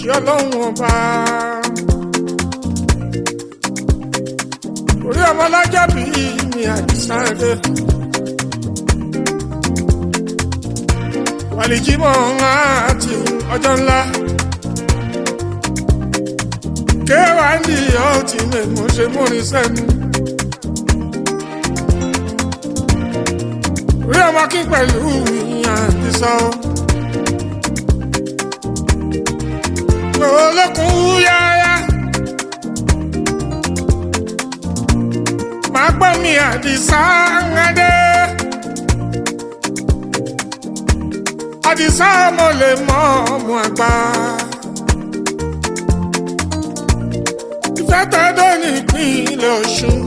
ọlọ́run ọba. orí ọmọ lọ́jọ́ bí mi àdìsáre. wàlìjímọ̀ àti ọjọ́ ńlá. kéwàá ní ọtí mẹ́mọ́ ṣe múrin sẹ́nu. orí ọmọ kí pẹ̀lú mi àdìsọ́. olókun yáyá. máa gbọ́ mi àdìsá ńlẹ́dẹ́. àdìsá mo lè mọ ọmọ àgbà. ìfẹ́ tẹ́dọ̀ ní ìpínlẹ̀ ọ̀ṣun.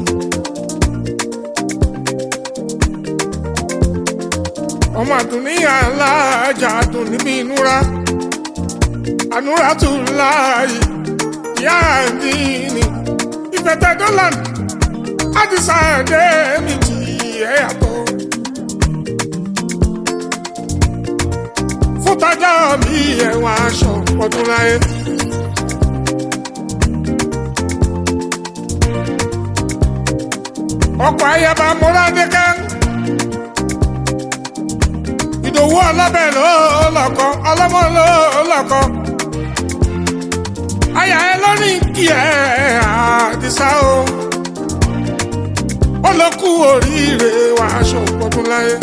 ọmọ àdùnní alájà àdùn níbi ìnúra ànúra tún láàyè ìyá àdínní ìfẹ́ tẹ́dọ̀ lánàá àdìsá ẹ̀dẹ́ mi ti ẹ̀ yàtọ̀. fún tájà mi ẹ̀wọ̀n aṣọ ọdún láyé. ọkọ̀ ayaba múradékẹ́. ìdòwú ọlọ́bẹ̀ ló lọ́kọ́ ọlọ́mọ ló lọ́kọ́. àyà ẹ lónìí kí ẹ àdìsá o ọlọ́kù oríire wà aṣọ ọdún láyé.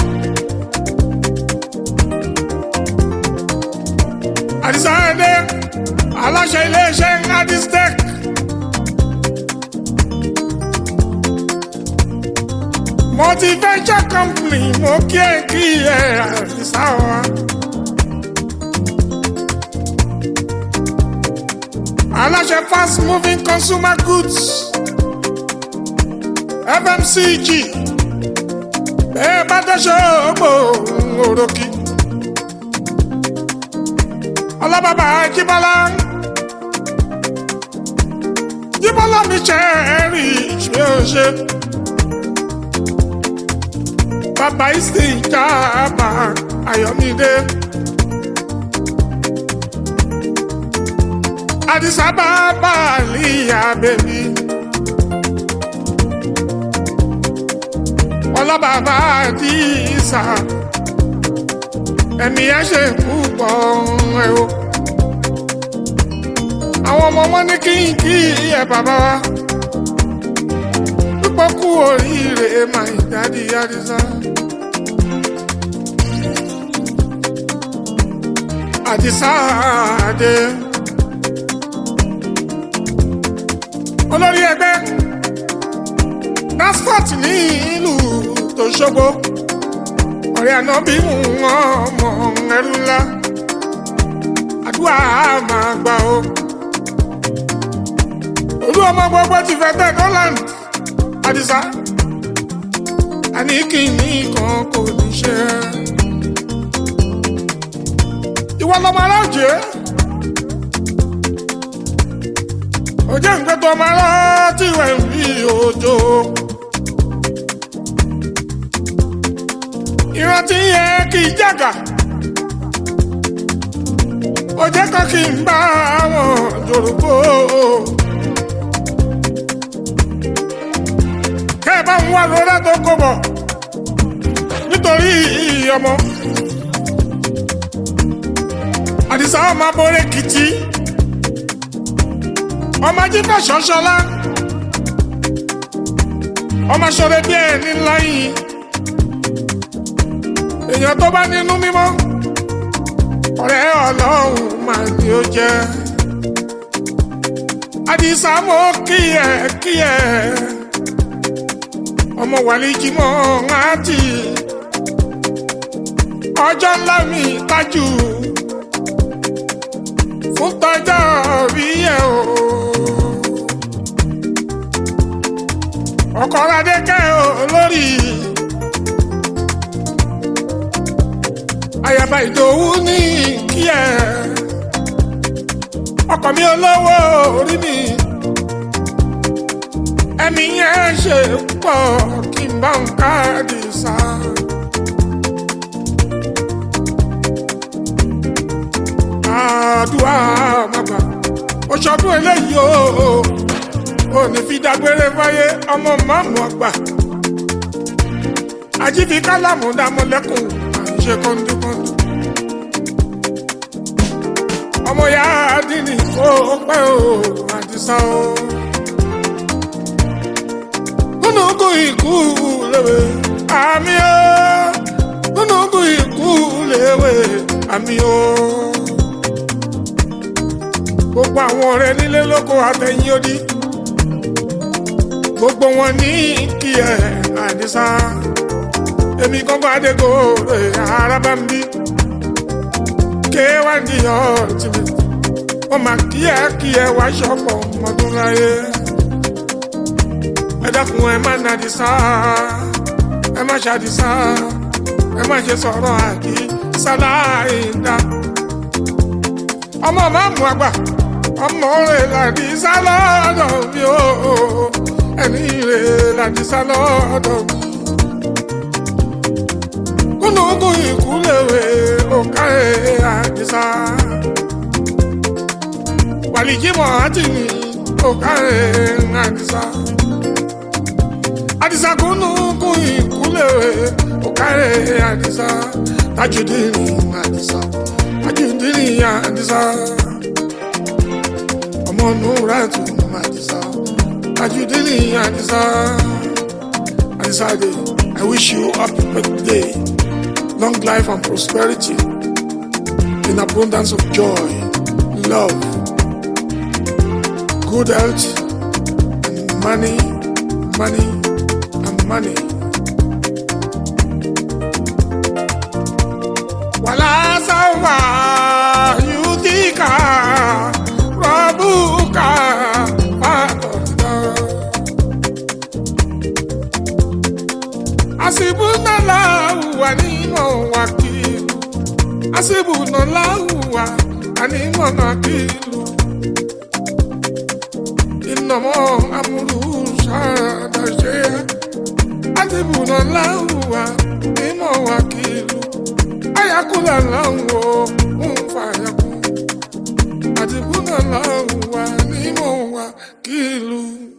àdìsá ẹdẹ aláṣẹ iléeṣẹ́ adistec. multi-venture company mo kí ẹ kí ẹ àdìsá wa. aláṣẹ fast moving consumer goods. FMCG bẹ́ẹ̀ bá dẹ́sẹ̀ ọgbọ̀ òròkì. ọlọ́bàbà jíbọ́lá jíbọ́lá mi ṣe rí ṣe ó ṣe. bàbá ìsì ìjàmbá ayọ̀mídé. àdìsá bàbá àlìyá bèbí. ọlọ́bàbà àdìsá ẹ̀mí ẹ̀ ṣe púpọ̀ ẹ̀ o. àwọn ọmọ wọn ní kí n kí ẹ bàbá wa púpọ̀ kú oríire máa ń dáàdi àdìsá. àdìsá àdé olórí ẹgbẹ́ nasfat ní ìlú tó ṣogbo ọ̀rẹ́ àná bí wọ́n mọ̀ ẹrú ńlá àdúrà máa gbà ó. olú ọmọ gbogbo ti fẹ́ tẹ̀ Holland àdìsá àní kìíní kan kò ní ṣe. ìwọ lọmọ aláàjẹ òjò ń gbé tó ọmọ aláàtì wẹ̀ ń rí òjò. ìrántí yẹn kì í jàgà ó jẹ́ kó kí n bá wọn jòrògbò. kẹ́ ẹ bá ń wá lóra tó kó bọ̀ nítorí ọmọ. àdìsá ọmọ abọ́rẹ́ kìtì ọmọ ajífà ṣọ́ṣọ́lá ọmọ aṣọ́rẹ́ bí ẹni ńlá yìí èèyàn tó bá nínú mímọ́ ọ̀rẹ́ ọlọ́run máa ní ó jẹ́ àdìsá mo kí ẹ kí ẹ ọmọ wàlí jímọ̀ láti ọjọ́ ńlá mi tájù fún tọjọ́ rí ẹ o ọkọ̀ adékẹ́ o lórí. àyàbá ìdòwú ní kí ẹ ọkọ mi olówó orí mi ẹ̀mí yẹn ṣe pọ̀ kí n bá ń káàdì sá. àdúrà màgbà. ṣọdún eléyìí o ò ní fi dágbére fáyé ọmọ máàmù ọgbà ajífi kálámù dámọlẹ́kùn à ń ṣe kọ́ńdúkọ́ńdú ọmọ ya dínì ó pẹ́ o àdìsá o kúnùkù ikú léwe àmì o kúnùkù ikú léwe àmì o gbogbo àwọn ọ̀rẹ́ nílé lóko àtẹ̀yìn odi gbogbo wọn ní kí ẹ àdìsá èmi gbọ́ngàn adégo araba ń bí kéwàndì ọ̀tìmí wọ́n máa kí ẹ kí ẹ wá ṣọ́pọ̀ ọmọdún láyé ẹ dákun ẹ má nàdìsá ẹ má ṣàdìsá ẹ má ṣe sọ̀rọ̀ àkí sáláìdá ọmọ máàmù àgbà ọmọ rẹ̀ làdìsá lọ́dọ̀ mi ó ẹni rẹ̀ làdìsá lọ́dọ̀ mi kúnùkùn ìkúlẹ̀wé òkàrẹ̀ àdìsá wàlìjímọ̀ àti ní òkàrẹ̀ àdìsá àdìsá kúnùkùn ìkúlẹ̀wé òkàrẹ̀ àdìsá tajudini àdìsá tajudini àdìsá ọmọ nùràtù àdìsá tajudini àdìsá àdìsá dé I wish you happy birthday. long life and prosperity, in abundance of joy, love, good health, and money, money, and money. Wala sawa yutika rabuka fakoda. Asibunallahu wa ni'mal wakil. Asibunallahu wa ni'mal wakil. Innama amruhu shada shay'a. Asibunallahu wa ni'mal wakil. Ayakula lahu un fayakun. Asibunallahu wa ni'mal wakil.